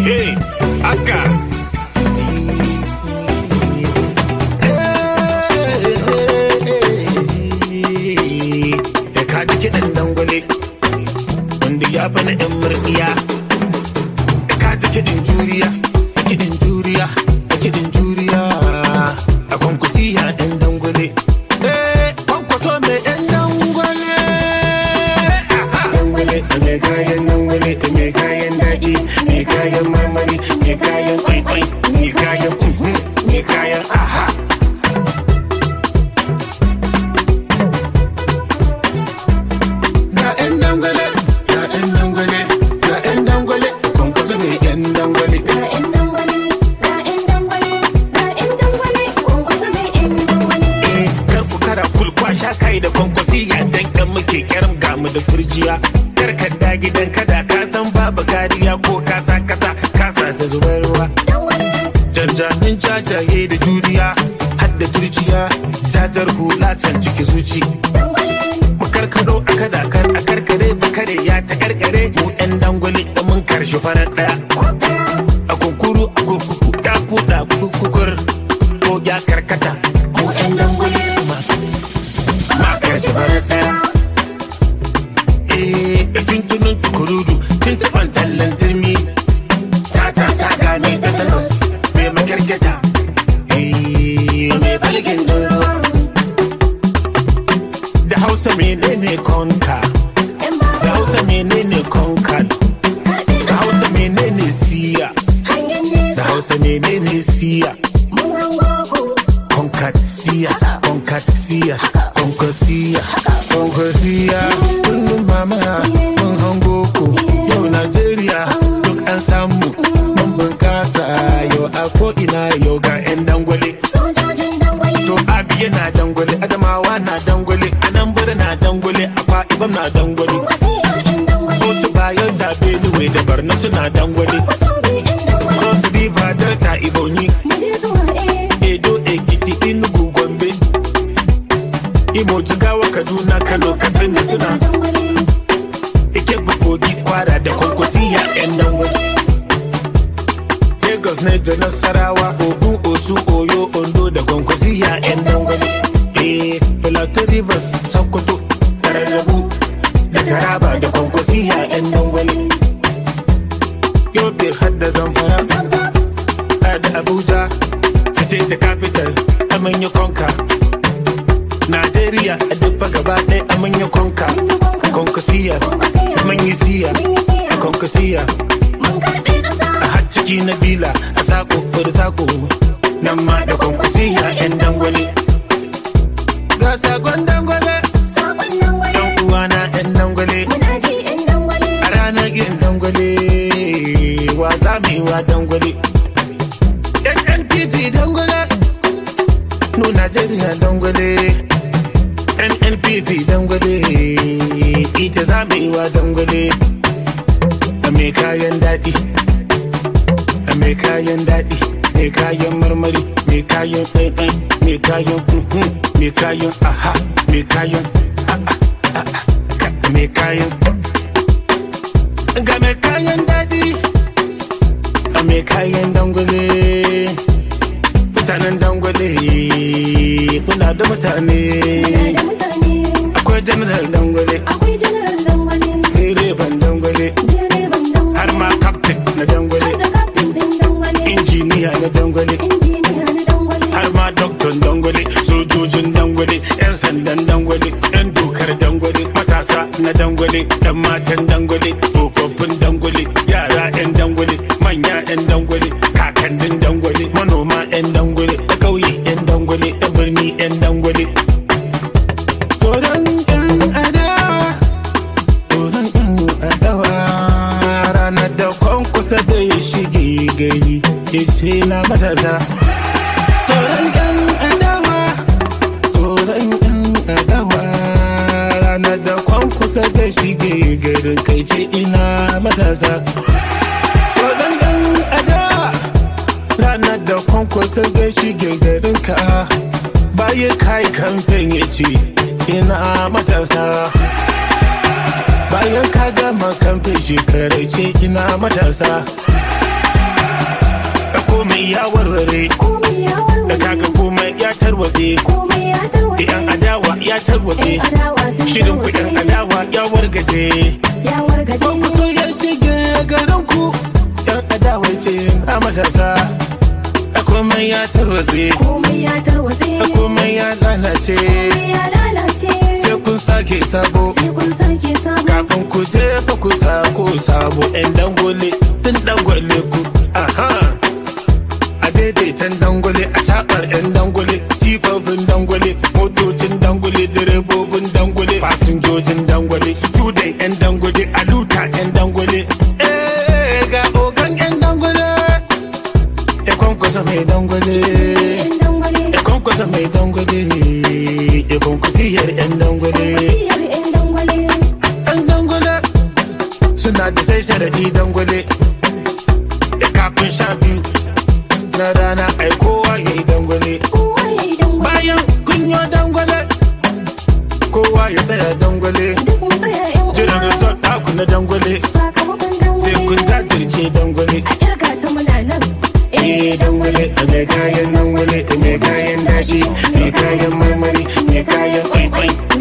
Hey, aka. Da ka ji kiɗan dangwale, wanda ya fi na ‘yan murɗiya. Da ka ji kiɗin juriya, kiɗin juriya, kiɗin juriya. A kwankwasiya ‘yan dangwale. Eh, kwankwaso mai ‘yan dangwale. Dangwale, mai kayan dangwale, mai kayan daɗi, mai kayan marmari, mai kayan kwaikwai, mai kayan uhun, mai kayan aha. Ga ‘yan dangwale, ga ‘yan dangwale, ga ‘yan dangwale, kwankwaso mai ‘yan dangwale. Eh, kar ku kara kulkwa sha kai da kwankwasi ya dan kan muke kyaram ga mu da furjiya. Kar ka da gidan kada ka san babu kariya ko kasa kasa kasa ta zubar ruwa. Janjamin jajaye da juriya har da turjiya jajar hula can ciki zuci. Mu karkado a kada kar a karkare bakare ya ta karkare mu yan dangwale da mun karshe farar daya. A kunkuru a kukuku ya kuda kukukur ko ya karkata mu yan dangwale ma ma karshe farar daya. Eh, tuntunin tukurudu tun taɓan tallan turmi ta ta ta gane ta talos mai makarkata. Eh, mai falkin doro. Da hausa menene konka? Da hausa menene konkan? Da hausa menene siya? Da hausa menene siya? Konkat siya, konkat siya, konkat siya, konkat siya. Kullum mama mun hango ku yau Najeriya duk an samu mun bunkasa yau a ko'ina yau ga 'yan dangwale. To abi yana dangwale, Adamawa na dangwale, Anambra na dangwale, Akwa Ibom na dangwale. Kotu bayan zabe Nuwe da Barna suna dangwale. Cross River Delta Ibonyi, Edo Ekiti Enugu Gombe. Imo Jigawa Kaduna Kano Katsina suna. Ike Kogi Kwara da Kwankwasiya 'yan dangwale. Lagos ne da Nasarawa, Ogun, Osu, Oyo, Ondo da Kwankwasiya 'yan dangwale. Eh, Plateau Rivers, Sokoto, Tararrabu da Taraba da Kwankwasiya 'yan dangwale. Yobe har da Zamfara, har da Abuja, Cite da Capital, Amanya Konka. Najeriya a duk gaba ɗaya Amanya Konka. Kwankwasiya, Amanyi Siya, a Kwankwasiya. a har ciki na bila a sako fur sako nan ma da kwankwasiya yan dangwale ga sakon dangwale dan uwana yan dangwale a ranar yin dangwale wa za mu yi wa dangwale nnpp dangwale no najeriya dangwale nnpp dangwale ita za mu yi wa dangwale a mai kayan daɗi a mai kayan daɗi mai kayan marmari mai kayan ɗaiɗai mai kayan kuhu mai kayan aha mai kayan a'a a'a ka- mai kayan ga mai kayan daɗi a mai kayan dangwale mutanen dangwale muna da mutane akwai janar dangwale direban dangwale har ma kaftin na dangwale injiniya na dangwale har ma doktor dangwale sojojin dangwale yan sandan dangwale yan dokar dangwale matasa na dangwale yan matan dangwale tsofaffin dangwale yara yan dangwale manya yan dangwale kakannin dangwale manoma yan dangwale da ƙauye yan dangwale da birni yan dangwale tsoron yan adawa tsoron yan adawa ranar da kwankwasa da ya shige gari ya ce na matasa tsoron yan adawa tsoron yan adawa ranar da kwankwasa da shige garin kai ce ina matasa tsoron yan adawa ranar da kwankwasa zai shige garin ka bayan kai kamfen ya ce ina matasa bayan ka gama kamfe shekarai ce ina matasa komai ya warware komai ya da warware kaga komai ya tarwatse komai ya da tarwatse yan adawa ya tarwatse yan adawa sun shirin ku yan tarwatse adawa ya wargaje ya wargaje Ko ku so ya shige garin ku yan adawa ce a matasa a komai ya tarwatse komai ya tarwatse a komai ya lalace komai ya lalace sai kun sake sabo sai kun sake samu kafin ku je fa ku sako sabo yan dangole tun dangole ku aha a daidaitan dangole a cabar yan dangole jifafin dangole motocin dangole direbobin dangole fasinjojin dangole student yan dangole a luta yan dangole eh ga ogan yan dangole ya kwankwasa mai dangole yan dangwale ya kwankwasa mai dangole ya kwankwasiyar yan dangole siyar yan dangwale ɗan dangwale suna da sai sharaɗi dangwale da kafin sha biyu na rana ai kowa ya yi dangwale kowa ya yi dangwale bayan kunyo dangwale kowa ya tsaya dangwale duk mu tsaya yan jiran uwa resort taku na dangwale sakamakon sai kun dangwale jajirce dangwale a kirga ta muna nan Eh dangwale mai kayan dangwale mai kayan daɗi mai kayan marmari mai kayan kwaikwai